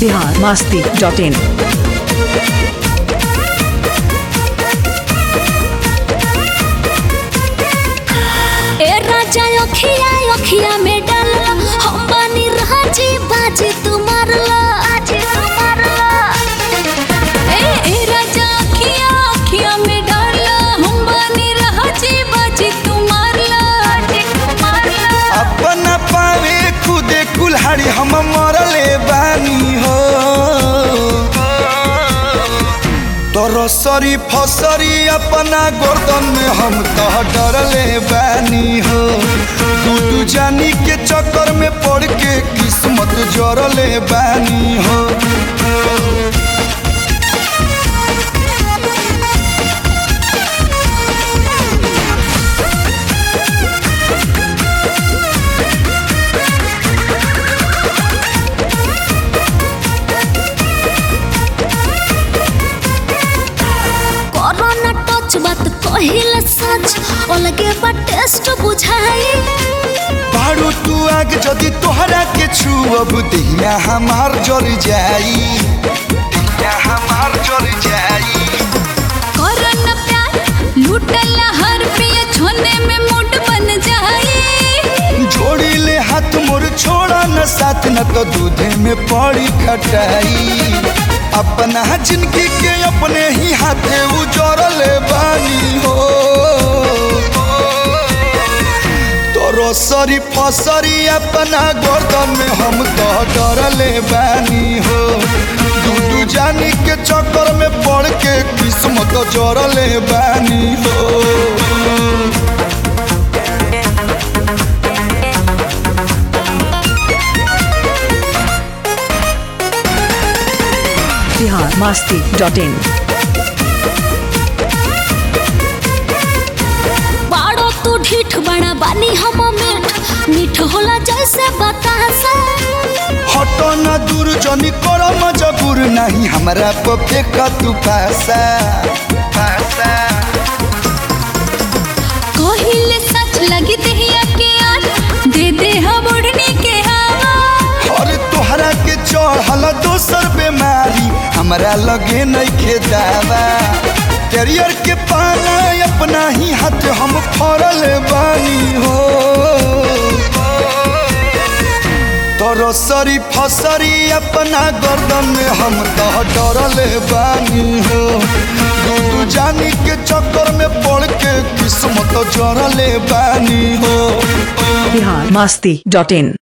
Bihar Masti dot in ए राजा अखिया अखिया में डाल हम बानी राजी बाजी तू मारला बाजी तू मारला ए ए राजा अखिया अखिया में डाल हम बानी राजी बाजी तू मारला बाजी तू मारला अपना पावे खुदे कुल्हाड़ी हम मरले बानी हो तोरो सरी फसरी अपना गर्दन में हम तो डरले बानी हो तू तू जानी के चक्कर में पड़ के किस्मत जरले बानी हो कोरोना टच बात कहिल सच अलगे बा टेस्ट बुझाई बारू तू आग जदि तोहरा के छुअब दहिया हमार जर जाई दहिया हमार जर जाई कोरोना प्यार लूटला हर पिया छोने में मूड बन जाई जोड़ी ले हाथ मोर छोड़ा न साथ न तो दूधे में पड़ी खटाई अपना जिंदगी के अपने ही हाथे उजरल बानी हो तोरो सरी फसरी अपना गर्दन में हम तो डरले बानी हो दूधू जानी के चक्कर में पड़ के किस्मत जरले बानी हो बिहार मास्ती डॉट इन बाड़ो तू ढीठ बड़ा बानी हम मीठ मीठ होला जैसे बतासा हटो न दूर जनी करो मजबूर नहीं हमरा पे फेंक तू पैसा पैसा कहिले सच लगी देहिया के आज दे दे हम उड़ने के हवा और तोहरा के चढ़ल दोसर बीमारी हमरा लगे नहीं खे दावा कैरियर के पाना अपना ही हाथ हम फरल बानी हो तोरो सरी फसरी अपना गर्दन में हम तो डरल बानी हो दूधू जानी के चक्कर में पड़ के किस्मत जरले बानी हो बिहार मास्ती डॉट इन